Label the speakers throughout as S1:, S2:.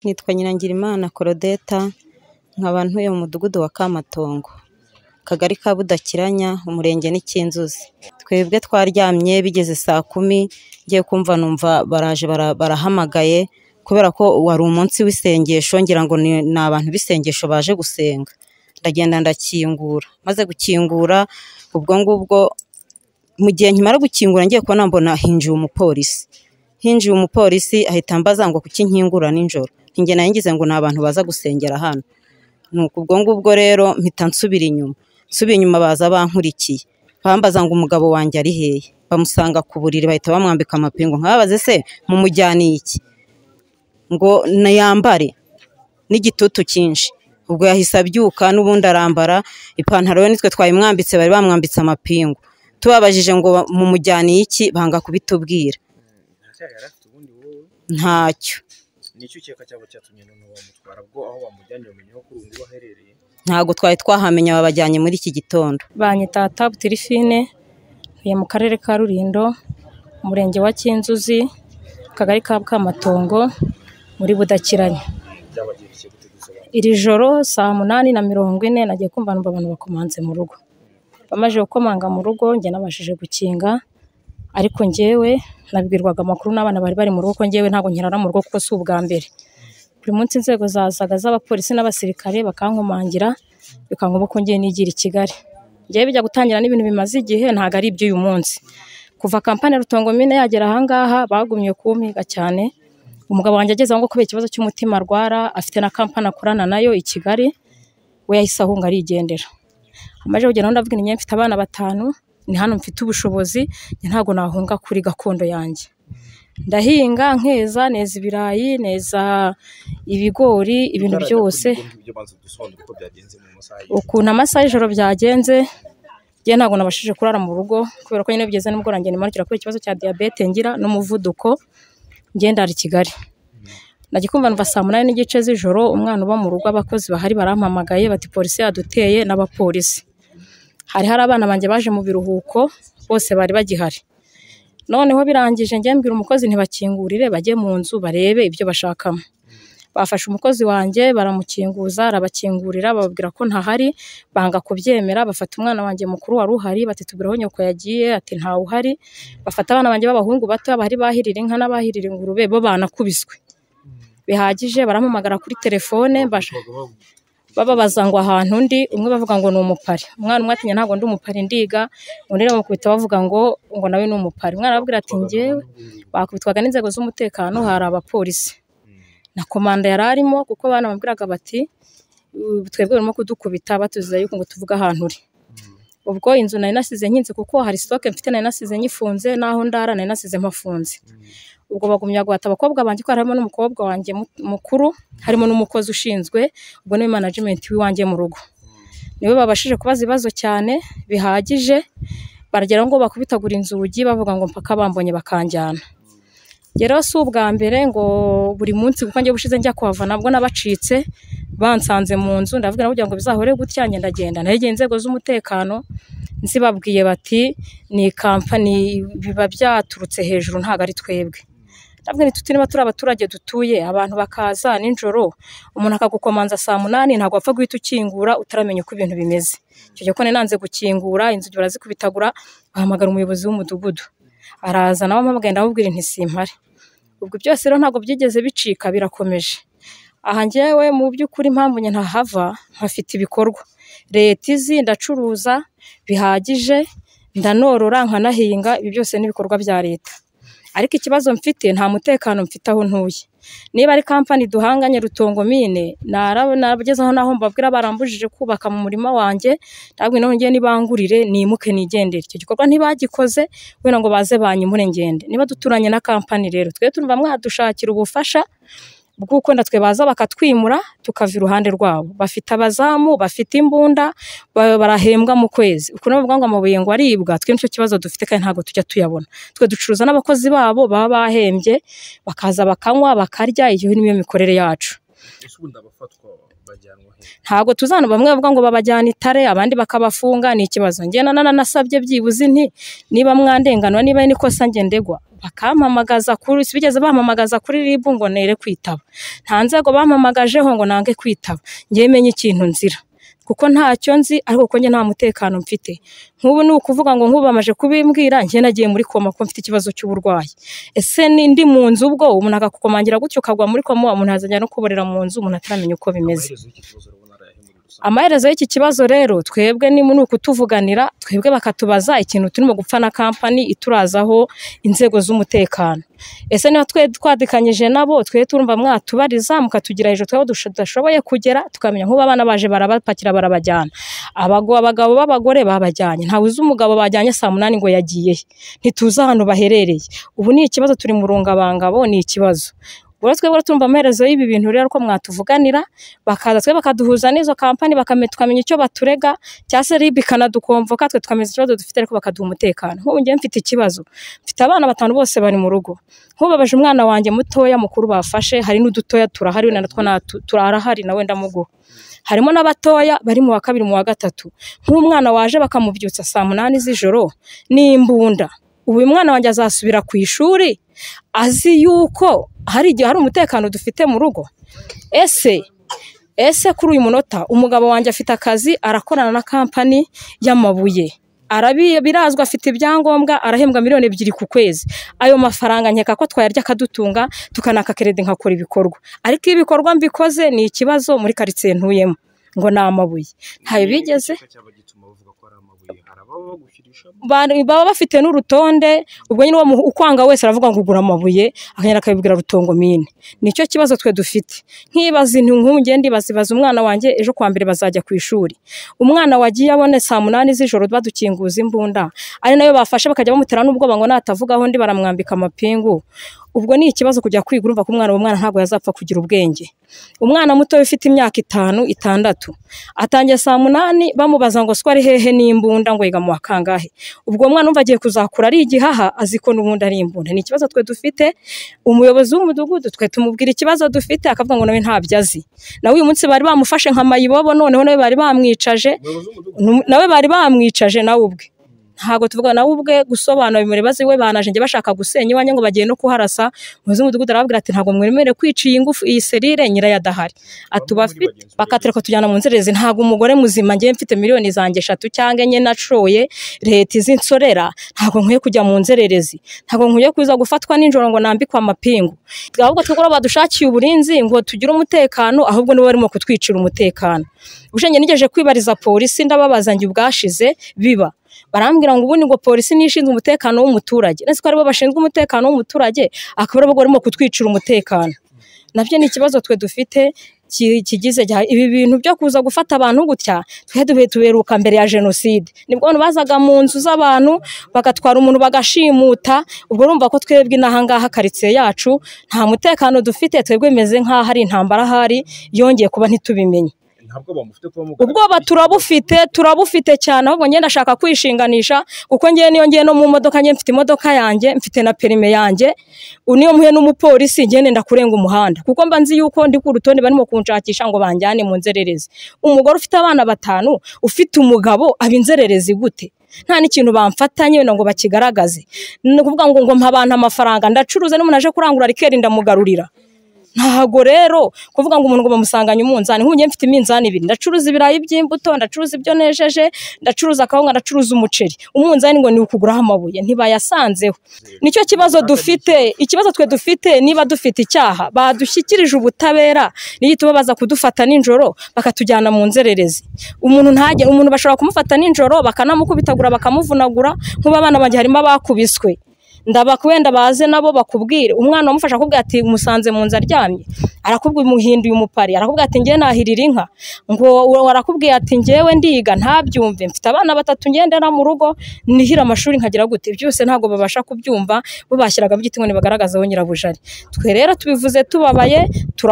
S1: Nitwa Nyirangirimana Claudette, nkaba ntuye mu mudugudu wa Kamatongo, akagari ka Budakiranya, umurenge ni Cyinzuzi. Twebwe twaryamye bigeze saa kumi, ngiye kumva numva baraje barahamagaye kubera ko wari umunsi w'isengesho ngira ngo ni abantu b'isengesho baje gusenga, ndagenda ndakingura, maze gukingura ubwo ngubwo, mu gihe nkimara gukingura ngiye kubona mbona hinjiye umupolisi, hinjiye umupolisi ahita ambaza ngo kuki nkingura nijoro, njye nari ngize ngo ni abantu baza gusengera hano, nuko ubwo ngubwo rero mpita nsubira inyuma, nsubiye inyuma baza bankurikiye, bambaza ngo umugabo wanjye ari hehe, bamusanga ku buriri bahita bamwambika amapingu, nkababaze se mumujyaniye iki? ngo niyambare n'igitutu cyinshi, ubwo yahise abyuka n'ubundi arambara, ipantaro yo nitwe twayimwambitse bari bamwambitse amapingu, tubabajije ngo mumujyaniye iki? banga kubitubwira, ntacyo.
S2: Nicyo ukeka cyangwa cyatumye noneho bamutwara ubwo aho bamujyaniye umenya ko ubu ngubu aherereye?
S1: Ntabwo twari twahamenya babajyanye muri iki gitondo.
S3: Banyita Tabutirifine, ntuye mu karere ka Rulindo, umurenge wa Cyinzuzi, akagari ka Bwamatongo, muri Budakiranya.
S2: Byabagendekeye gute dusobanura?
S3: Iri joro saa munani na mirongo ine nagiye kumva numva abantu bakomanze mu rugo. Bamaze gukomanga mu rugo njye nabashije gukinga, ariko njyewe nabwirwaga amakuru n'abana bari bari mu rugo ko njyewe ntabwo nkirara mu rugo kuko si ubwa mbere. Buri munsi inzego zazaga z'abapolisi n'abasirikare bakankomangira, bikangomba ko njyewe nigira i Kigali. Njyewe bijya gutangira n'ibintu bimaze igihe ntabwo ari iby'uyu munsi. Kuva kampani ya Rutongo mine yagera aha ngaha bagumye kumpiga cyane, umugabo wanjye ageze aho ngo kubera ikibazo cy'umutima arwara, afite na kampani akorana nayo i Kigali, we yahise ahunga arigendera. Amaze kugera aho ndabwira njyewe mfite abana batanu, ni hano mfite ubushobozi, njye ntabwo nahunga kuri gakondo yanjye. Ndahinga, nkeza, neza ibirayi, neza ibigori, ibintu
S2: Utarajya
S3: byose.
S2: kuri ibyo ngibyo banza dusobanure uko byagenze mu masaha y'ijoro.
S3: ukuntu amasaha y'ijoro byagenze njye ntabwo nabashije kurara mu rugo kubera ko nyine bigeze n'ubwo ranjye nimanukira kubera ikibazo cya diyabete ngira n'umuvuduko njye ndara i Kigali najya kumva numva saa munani n'igice z'ijoro umwana uba mu rugo abakozi bahari barampamagaye bati polisi yaduteye n'abapolisi hari hari abana banjye baje mu biruhuko bose bari bagihari noneho birangije njye mbwira umukozi ntibakingurire bajye mu nzu barebe ibyo bashakamo bafashe umukozi wanjye baramukinguza arabakingurira bababwira ko ntahari banga kubyemera bafata umwana wanjye mukuru wari uhari bati tubwire aho nyoko yagiye ati ntawe uhari bafata abana banjye b'abahungu bato bari bahirira inka n'abahirira ingurube bo banakubiswe bihagije barampamagara kuri telefone mbasha bababaza ngo ahantu undi umwe bavuga ngo ni umupari umwana umwe atinya ntabwo ndi umupari ndiga undi aramukubita bavuga ngo ngo nawe ni umupari umwana arababwira ati njyewe bakubitwaga n'inzego z'umutekano hari abapolisi na komanda yari arimo kuko banamubwiraga bati "Ubu twebwe barimo kudukubita batuzeza yuko ngo tuvuge ahantu uri ubwo inzu nari nasize nkinze kuko hari sitoke mfite nari nasize nyifunze n'aho ndara nari nasize mpafunze ubwo bagumya guhata abakobwa banjye ko harimo n'umukobwa wanjye mu- mukuru harimo n'umukozi ushinzwe ubwo niwe manajimenti w'iwanjye mu rugo niwe babashije kubaza ibibazo cyane bihagije baragera ngo bakubitagura inzugi bavuga ngo mpaka bambonye bakanjyana njye rero si ubwa mbere ngo buri munsi kuko njye bushize njya kuhava nabwo nabacitse bansanze mu nzu ndavuga nabo kugira ngo bizahore gutya ngenda ngenda naregeye inzego z'umutekano nzibabwiye bati ni kampani biba byaturutse hejuru ntabwo ari twebwe ndabwira tuti niba turi abaturage dutuye abantu bakaza nijoro umuntu akagukomanza saa munani ntabwo wapfa guhita ukingura utaramenya uko ibintu bimeze icyo gihe ko nari nanze gukingura inzugi barazikubitagura bahamagara umuyobozi w'umudugudu araza nawe ampamagaye ndamubwira nti simpare ubwo byose rero ntabwo byigeze bicika birakomeje aha njyewe mu by'ukuri impamvu njye ntahava hafite ibikorwa leta izi ndacuruza bihagije ndanorora nkanahinga ibi byose n'ibikorwa bya leta ariko ikibazo mfite nta mutekano mfite aho ntuye niba ari kampani duhanganye rutongo mine naraba- nagezeho n'aho mbabwira barambujije kubaka mu murima wanjye ntabwo naho ngiye nibangurire nimuke nigendere icyo gikorwa ntibagikoze wenda ngo baze banyimure ngende niba duturanye na kampani rero twe turumva mwadushakira ubufasha bw'uko na twe baza bakatwimura tukava iruhande rwabo bafite abazamu bafite imbunda ba- barahembwa mu kwezi ukuntu bavuga ngo amabuye ngo aribwa twe nicyo kibazo dufite kandi ntabwo tujya tuyabona twe ducuruza n'abakozi babo baba bahembye bakaza bakanywa bakarya iyo niyo mikorere yacu
S2: ese ubundi abafatwa bajyanwa he
S3: ntabwo tuzana bamwe bavuga ngo babajyana itare abandi bakabafunga ni ikibazo njye nanana nasabye byibuze inti niba mwandenganwa niba ari n'ikosa njye ndegwa bakampamagaza kuri si bigeze bampamagaza kuri rib ngo nere kwitaba nta nzego bampamagajeho ngo nange kwitaba njye menye ikintu nzira kuko ntacyo nzi ariko kuko njye nta mutekano mfite nk'ubu ni ukuvuga ngo nk'ubu bamaze kubimbwira njye nagiye muri koma kuko mfite ikibazo cy'uburwayi ese ni ndi mu nzu ubwo umuntu akakukomangira gutyo ukagwa muri koma umuntu azajya no kuborera mu nzu umuntu ataramenya uko bimeze
S2: amaherezo y'iki kibazo urabona arayahe muri rusange
S3: amaherezo y'iki kibazo rero twebwe ni ni ukutuvuganira twebwe bakatubaza ikintu turimo gupfa na kampani iturazaho inzego z'umutekano ese niba twe twadikanyije nabo twe turumva mwatubariza mukatugira hejuru twaba tudashoboye kugera tukamenya nk'ubu abana baje barabapakira barabajyana Abago- abagabo b'abagore babajyanye ntawe uzi umugabo bajyanye saa munani ngo yagiye he ntituzi ahantu baherereye ubu ni ikibazo turi mu rungabangabo ni ikibazo ubwo rero twebwe turumva amaherezo y'ibi bintu rero ko mwatuvuganira bakaza twe bakaduhuza n'izo kampani bakame- tukamenya icyo baturega cyangwa se ribi ikanadukomvoka twe tukamenya ikibazo dufite ariko bakaduha umutekano nk'ubu ngewe mfite ikibazo mfite abana batanu bose bari mu rugo nk'ubabaje umwana wanjye mutoya mukuru bafashe hari n'udutoya turahari wenda natwo natu- turahari nawe ndamuguha harimo n'abatoya bari mu wa kabiri mu wa gatatu nk'umwana waje bakamubyutsa saa munani z'ijoro ni imbunda ubu uyu mwana wanjye azasubira ku ishuri azi yuko hari igihe hari umutekano dufite mu rugo ese ese kuri uyu munota umugabo wanjye afite akazi arakorana na kampani y'amabuye Arabi- birazwi afite ibyangombwa arahembwa miliyoni ebyiri ku kwezi ayo mafaranga nkeka ko twayarya akadutunga tukanakakerede nkakora ibikorwa ariko iyo ibikorwa mbikoze ni ikibazo muri karitsiye ntuyemo ngo ni amabuye ntayo bigeze
S2: Igice cyaba gituma bavuga ko ari amabuye hari ababa bagushyirishamo
S3: ba- baba bafite n'urutonde ubwo nyine uwo mu- ukwanga wese aravuga ngo ugura amabuye akagenda akabibwira rutongo mine nicyo kibazo twe dufite nkibaza intu nk'ubu ngende ndibaza ibaza umwana wanjye ejo kwa mbere bazajya ku ishuri umwana wagiye abone saa munani z'ijoro badukinguza imbunda ari nayo bafashe bakajya bamutera n'ubwoba ngo natavugaho undi baramwambika amapingu ubwo ni ikibazo kujya kwiga urumva ko umwana uwo mwana ntabwo yazapfa kugira ubwenge umwana muto ufite imyaka itanu itandatu atangiye saa munani bamubaza ngo siko ari hehe n'imbunda ngo yiga mu wa kangahe ubwo umwana umva agiye kuzakura ari igihaha azi ko n'ubundi ari imbunda ni ikibazo twe dufite umuyobozi w'umudugudu twe tumubwira ikibazo dufite akavuga ngo nawe ntabyo azi nawe uyu munsi bari bamufashe nka mayibobo noneho nawe bari bamwicaje
S2: umuyobozi w'umudugudu
S3: Num- nawe bari bamwicaje nawe ubwe ntabwo tuvuga nawe ubwe gusobanura bimureba ziwe banaje njye bashaka gusenya iwanjye ngo bagiye no kuharasa umuyobozi w'umudugudu arababwira ati ntabwo mwemere kwica iyi ngufu iyi serire nyirayo adahari atubafite bakatureka tujyana mu nzererezi ntabwo umugore muzima ngewe mfite miliyoni zanjye eshatu cyangwa enye nashoye leta izi insorera ntabwo nkwiye kujya mu nzererezi ntabwo nkwiye kuza gufatwa nijoro ngo nambikwe amapingu ahubwo twebwe badushakiye uburinzi ngo tugire umutekano ahubwo nibo barimo kutwicira umutekano ubushinge nigeje kwibariza polisi ndababaza njye ubwashize biba barambwira ngo ubundi ngo polisi niyo ishinzwe umutekano w'umuturage nasi ko aribo bashinzwe umutekano w'umuturage akaba aribo barimo kutwicira umutekano nabyo ni ikibazo twe dufite ki- kigize cya- ibi bintu byo kuza gufata abantu gutya twe duhe tuberuka mbere ya jenoside nibwo abantu bazaga mu nzu z'abantu bagatwara umuntu bagashimuta ubwo urumva ko twebwe inaha ngaha karitsiye yacu nta mutekano dufite twebwe bimeze nk'aho ari intambara ahari yongeye kuba ntitubimenye
S2: ntabwo bamufite kuba muganga
S3: ubwoba turabufite turabufite cyane ahubwo njye ndashaka kwishinganisha kuko ngewe niyo ngiye no mu modoka njye mfite imodoka yanjye mfite na perime yanjye u- niyo muhe n'umupolisi njye nenda kurenga umuhanda kuko mba nzi yuko ndi ku rutonde barimo kunshakisha ngo banjyane mu nzererezi umugore ufite abana batanu ufite umugabo aba inzererezi gute nta n'ikintu bamfatanye wenda ngo bakigaragaze ni ukuvuga ngo ngo mpa abantu amafaranga ndacuruza n'umuntu aje kurangura rikeri ndamugarurira ntago rero kuvuga ngo umuntu ngo bamusanganye umunzani nk'ubu njye mfite iminzani ibiri ndacuruza ibirayi by'imbuto ndacuruza ibyo nejeje ndacuruza akawunga ndacuruza umuceri umunzani ngo ni ukuguraho amabuye ntibayasanzeho nicyo kibazo dufite ikibazo twe dufite niba dufite icyaha badushyikirije ubutabera nigituma baza kudufata nijoro bakatujyana mu nzererezi umuntu ntajye umuntu bashobora kumufata nijoro bakanamukubitagura bakamuvunagura nk'ubu abana banjye harimo abakubiswe ndabaka wenda baze nabo bakubwire umwana wamufasha akubwira ati musanze mu nzu aryamye arakubwira umuhinduye umupari arakubwira ati ngewe nahirira inka ngo uwo arakubwira ati ngewe ndiga ntabyumve mfite abana batatu ngendera mu rugo nihira amashuri nkagira gute byose ntabwo babasha kubyumva bo bashyiragamo igiti ngo nibagaragaze aho nyirabujari twe rero tubivuze tubabaye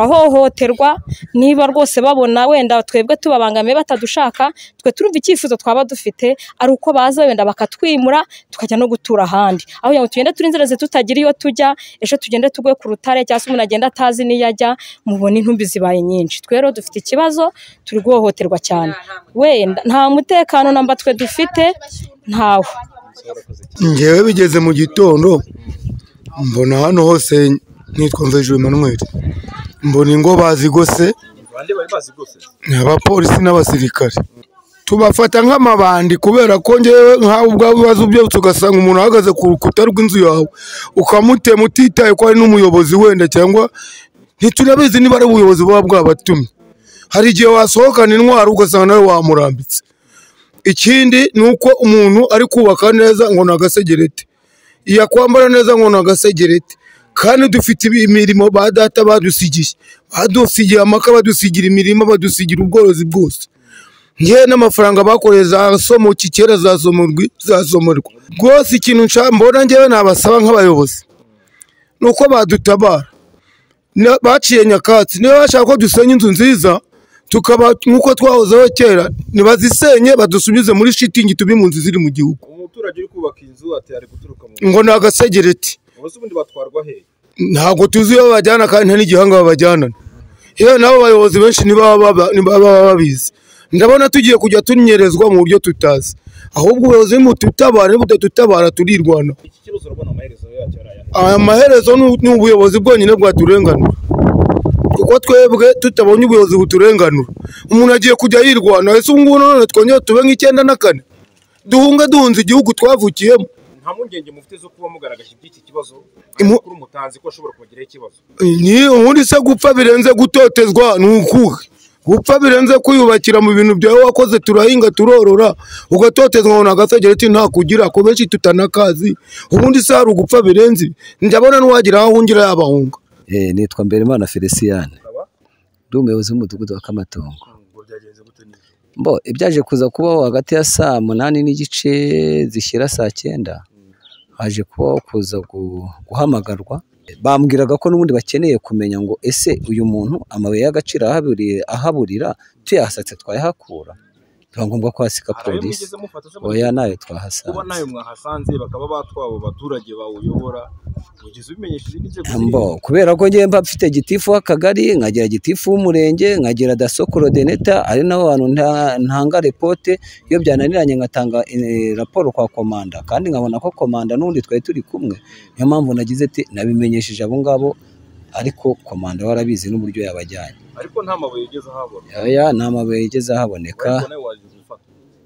S3: turahohoterwa niba rwose babona wenda twebwe tubabangamiye batadushaka twe turumva icyifuzo twaba dufite ari uko baza wenda bakatwimura tukajya no gutura ahandi aho kugira ngo tujye tugende turi inzira tutagira iyo tujya ejo tugende tuguye ku rutare cyangwa se umuntu agenda atazi n'iyo ajya mubona intumbi zibaye nyinshi twe rero dufite ikibazo turi guhohoterwa cyane wenda nta mutekano namba twe dufite ntawo
S4: ngewe bigeze mu gitondo mbona hano hose nitwa mvejuru emmanuel mbona ingo bazigose
S2: bande bari bazi rwose
S4: ni abapolisi n'abasirikare tubafata nk'amabandi kubera ko ngewe nkawe ubwawe ibibazo ubyutse ugasanga umuntu ahagaze ku rukuta rw'inzu yawe ukamutema utitaye ko ari n'umuyobozi wenda cyangwa ntiturabizi niba ari ubuyobozi buba bwabatumye hari igihe wasohokana intwaro ugasanga nawe wamurambitse ikindi ni uko umuntu ari kubaka neza ngo ni agasegereti yakwambara neza ngo ni agasegereti kandi dufite ibi- imirimo ba data badusigiye badusigiye amaka badusigira imirima badusigira ubworozi bwose ngewe n'amafaranga bakoreye za somoki kera zasomorwi zasomerwa rwose ikintu nshaka mbona ngewe nabasaba nk'abayobozi ni uko badutabara Na- baciye nyakatsi niba bashaka ko dusenya inzu nziza tukaba nk'uko twahozeho kera ntibazisenye badusubize muri shitingi tube mu nzu ziri mu gihugu
S2: umuturage uri kubaka inzu ati ari guturuka mu
S4: ngo ni agasegereti
S2: ubuse ubundi batwarwa he
S4: ntabwo tuzi iyo babajyana kandi nta n'igihanga babajyanana yewe nabo bayobozi benshi ntibaba baba- ntibaba babizi ndabona tugiye kujya tunyerezwa mu buryo tutazi ahubwo ubuyobozi bututabara budatutabara turirwana
S2: iki kibazo urabona amaherezo yacyo ari aya
S4: aya maherezo ni- ni ubuyobozi bwonyine bwaturenganura kuko twebwe tutabonye ubuyobozi buturenganura umuntu agiye kujya yirwana ese ubu ngubu none twongere tube nk'icyenda na kane duhunge duhunze igihugu twavukiyemo
S2: nta mpungenge mufite zo kuba mugaragaje iby'iki kibazo
S4: Imu-
S2: kuri umutanzi ko ashobora kubagiraho ikibazo
S4: ni ubundi se gupfa birenze gutotezwa ni ukuhe gupfa birenze kwiyubakira mu bintu byawe wakoze turahinga turorora ugatotezwa ngo nagasegereti nta kugira ko benshi tutanakazi ubundi se hari ugupfa birenze ndabona n'uwagira aho ahungira yabahunga
S5: Eh, nitwa Mberimana Feliciyane
S2: Ukaba?
S5: ndi umuyobozi w'umudugudu wa Kamatongo
S2: ngo byagenze gute n'izo
S5: mbo ibyaje kuza kubaho hagati ya saa munani n'igice zishyira saa cyenda haje kubaho kuza gu- guhamagarwa bambwiraga ko n'ubundi bakeneye kumenya ngo ese uyu muntu amabuye y'agaciro ahaburiye ahaburira tuyahasatse twayahakura biba ngombwa ko hasika
S2: hari ayo
S5: polisi
S2: mugeze mufata se
S5: oya nayo
S2: kuba
S5: twahasanze
S2: nayo mwahasanze bakaba batwaba abaturage bawuyobora ugeze ubimenyesheje n'inzego
S5: Mbo, kubera ko njye mba mfite gitifu w'akagari nkagira gitifu w'umurenge nkagira daso korodeneta ari nabo bantu nta- ntanga repote iyo byananiranye ngatanga eh, raporo kwa komanda kandi nkabona ko komanda n'ubundi twari turi kumwe niyo mpamvu nagize ati nabimenyesheje abo ngabo ariko komanda we arabizi n'uburyo yabajyanye
S2: ariko nta mabuye yigeze ahabona
S5: oya nta mabuye yigeze ahaboneka
S2: ariko nawe waje gufata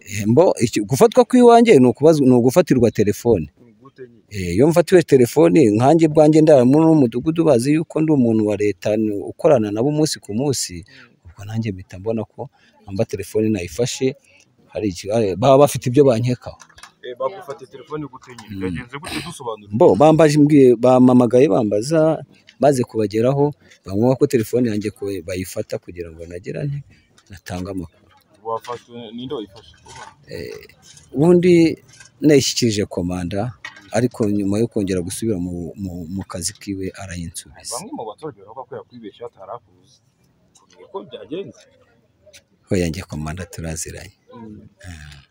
S5: Eh, mbo iki- gufatwa kw'iwanjye ni ukubazwa- ni ugufatirwa telefone
S2: gute nyine
S5: Eh, iyo mfatiwe telefoni nkanjye bwanjye ndabamo n'umudugudu bazi yuko ndi umuntu wa leta n- ukorana nabo umunsi ku munsi ubwo nanjye mpita mbona ko amba telefoni nayifashe hari iki- hari- baba bafite ibyo bankekaho
S2: Eh, bagufatiye telefone gute nyine byagenze gute dusobanura
S5: bo bambaje mbwiye bamamagaye bambaza maze kubageraho bamwuha ko telefone yanjye ko bayifata kugira ngo nagera nte natanga amakuru
S2: wafashwe ninde wayifashe
S5: ubundi nayishyikirije komanda ariko nyuma yo kongera gusubira mu, mu, mu kazi kiwe arayinsubiza
S2: bamwe mu baturage baravuga ko yakwibeshye hatari akuzi Kumenya ko byagenze
S5: ho yanjye komanda turaziranye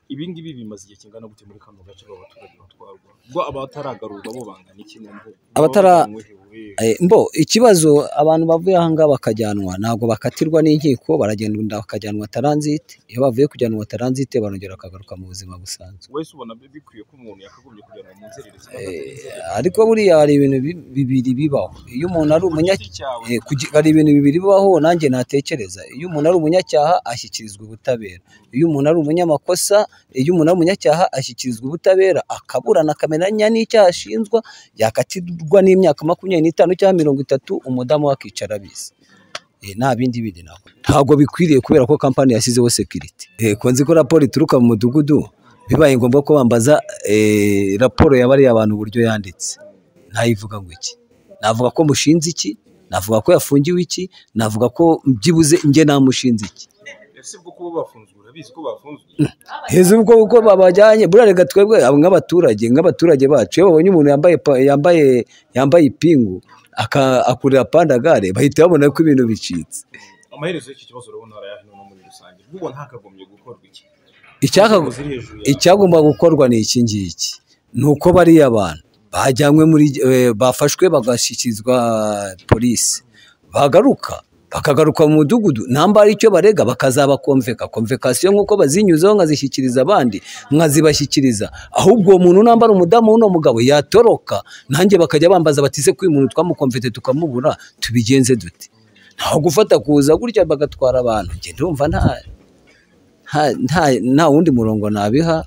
S2: ibi ngibi bimaze igihe kingana gute muri kano gace abaturage batwarwa ubwo abataragarurwa bo bangana iki nabwo
S5: Abatara-
S2: Banywehewe.
S5: Eh, mbo ikibazo abantu bavuye aha ngaha bakajyanwa ntabwo bakatirwa n'inkiko baragenda bakajyanwa taranzite iyo bavuye kujyanwa taranzite barongera bakagaruka mu buzima busanzwe
S2: wese ubona bi- bikwiye ko umuntu yakagombye kujyanwa mu nzererezi
S5: Eh, ariko buriya hari ibintu bi- bibiri bibaho iyo umuntu ari umunya
S2: cyawe
S5: Eh, kugi- hari ibintu bibiri bibaho nanjye natekereza iyo umuntu ari umunyacyaha ashyikirizwa ubutabera iyo umuntu ari umunyamakosa iyo umuntu ari umunyacyaha ashyikirizwa ubutabera akaburana akamenya n'icyaha ashinjwa yakatirwa n'imyaka makumyabiri n'itanu cyangwa mirongo itatu umudamu we akicara abizi Eh, nta bindi bindi nako ntabwo bikwiriye kubera ko kampani yashyizeho sekiriti ko nzi ko raporo ituruka mu mudugudu bibaye ngombwa ko bambaza eh, raporo yabariye abantu uburyo yanditse ntayivuga ngo iki navuga ko mushinze iki navuga ko yafungiwe iki navuga ko byibuze njye namushinze iki
S2: ese bwo kuba bafunzwe urabizi ko bafunzwe
S5: heza ubwo kuko babajyanye buriya reka twebwe abo nk'abaturage nk'abaturage bacu iyo babonye umuntu yambaye pa- yambaye yambaye ipingu aka- akurira pandagare bahita babona ko ibintu bicitse
S2: amaherezo y'iki kibazo urabona hariya hino no muri rusange ubwo ntakagombye gukorwa iki
S5: Icyaka-
S2: Inzego ziri hejuru yawe.
S5: icyagomba gukorwa ni iki ngiki ni uko bariya abantu bajyanywe muri eh, bafashwe bagashyikirizwa polisi bagaruka bakagaruka mu mudugudu nambara icyo barega bakazaba komveka komvekasiyo nk'uko bazinyuzeho nkazishyikiriza abandi nkazibashyikiriza ahubwo uwo muntu nambara umudamu w'uno mugabo yatoroka nanjye bakajya bambaza bati se kuri uyu muntu twamukomvete tukamubura tubigenze dute ntaho gufata kuza gutya bagatwara abantu njye ndumva nta nta- nta- nta wundi murongo nabiha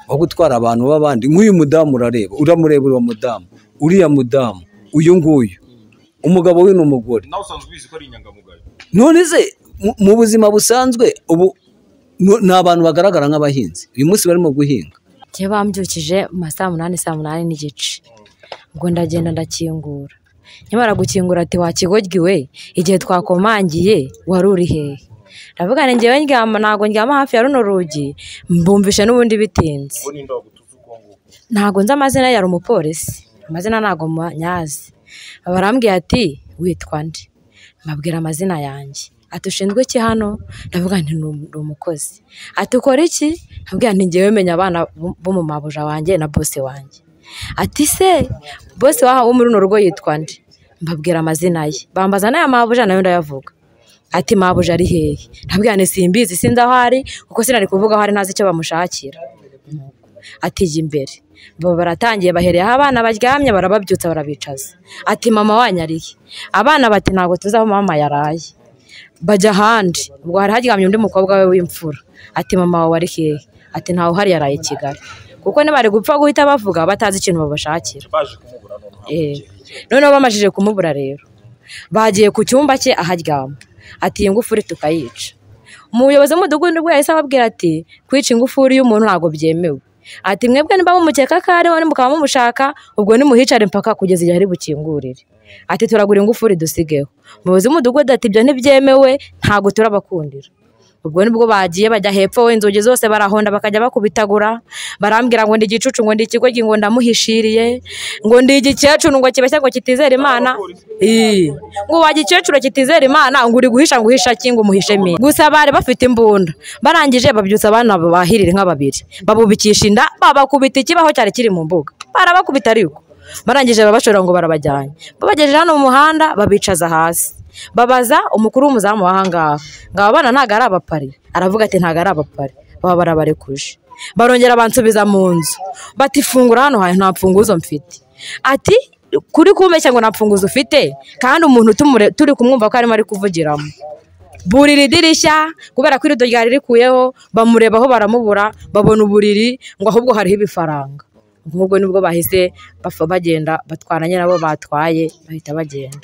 S5: wo gutwara abantu b'abandi nk'uyu mudamu urareba uramureba uwo mudamu uriya mudamu uyu nguyu umugabo we ni umugore
S2: nawe usanzwe ubizi ko ari inyangamugayo
S5: none se mu- mu buzima busanzwe ubu no- ni abantu bagaragara nk'abahinzi uyu munsi barimo guhinga
S3: njye bambyukije mu ma saa munani saa munani n'igice ubwo ndagenda ndakingura nyamara gukingura ati wakigoryiwe igihe twakomangiye wari uri hehe ndavuga ngo njyewe ndyama ntabwo ndyama hafi ya runo rugi mbumvishe n'ubundi bitinze
S2: uwo ninde wagutuza uko nguko
S3: ntabwo nzi amazina yari umupolisi amazina ntabwo nyazi barambwira ati witwa nde mbabwira amazina yanjye ati ushinzwe iki hano ndavuga nti ni um- ni umukozi ati ukora iki ndabwira nti ngewe menya abana bo- bo mu mabuja wanjye na bose wanjye ati se bose wahawe wo muri runo rugo yitwa nde mbabwira amazina ye bambaza n'aya mabuja nayo ndayavuga ati mabuja ari hehe ndabwira nti simbizi sinzi aho ari kuko sinari kuvuga aho ari ntazi icyo bamushakira ati jya imbere bo baratangiye bahereyeho abana baryamye barababyutsa barabicaza ati mama wanyariye abana bati ntabwo tuzi aho mama yaraye bajya ahandi ubwo hari haryamye undi mukobwa we w'imfura ati mama wawe ari hehe ati ntawe uhari yaraye i kigali kuko ntibari gupfa guhita bavuga batazi ikintu babashakira
S2: baje kumubura none
S3: Eh. noneho bamajije kumubura rero bagiye ku cyumba cye aharyama ati iyi ngufuri tukayica umuyobozi w'umudugudu nibwo yahise ababwira ati kwica ingufuri y'umuntu ntabwo byemewe ati mwebwe niba mumukeka ko ariho nimukaba mumushaka ubwo nimuhicare mpaka kugeza igihe ari bukingurire ati turagura ingufuri dusigeho umuyobozi w'umudugudu ati ibyo ntibyemewe ntabwo turabakundira ubwo nibwo bagiye bajya hepfo inzugi zose barahonda bakajya bakubitagura barambwira ngo ndi igicucu ngo ndi ikigoryi ngo ndamuhishiriye ngo ndi igikecuru ngo kibeshya ngo kitizera imana Ii. ngo wa gikecuru kitizera imana ngo uri guhisha ngo uhisha ki ngo umuhishe mine gusa bari bafite imbunda barangije babyutsa abana bahirira inka babiri babubikisha inda babakubita ikibaho cyari kiri mu mbuga barabakubita ariko barangije babashora ngo barabajyanye babagejeje hano mu muhanda babicaza hasi babaza umukuru w'umuzamu wahangaha ngo aba bana ntabwo ari abapari aravuga ati ntabwo ari abapari baba barabarekuje barongera bansubiza mu nzu bati fungura hano hantu nta mfunguzo mfite ati kuri kumbeshya ngo nta mfunguzo ufite kandi umuntu tumure- turi kumwumva ko arimo ari kuvugiramo burira idirishya kubera ko irido ryari rikuyeho bamurebaho baramubura babona uburiri ngo ahubwo hariho ibifaranga ubwo ngubwo nibwo bahise bapfa bagenda batwaranye nabo batwaye bahita bagenda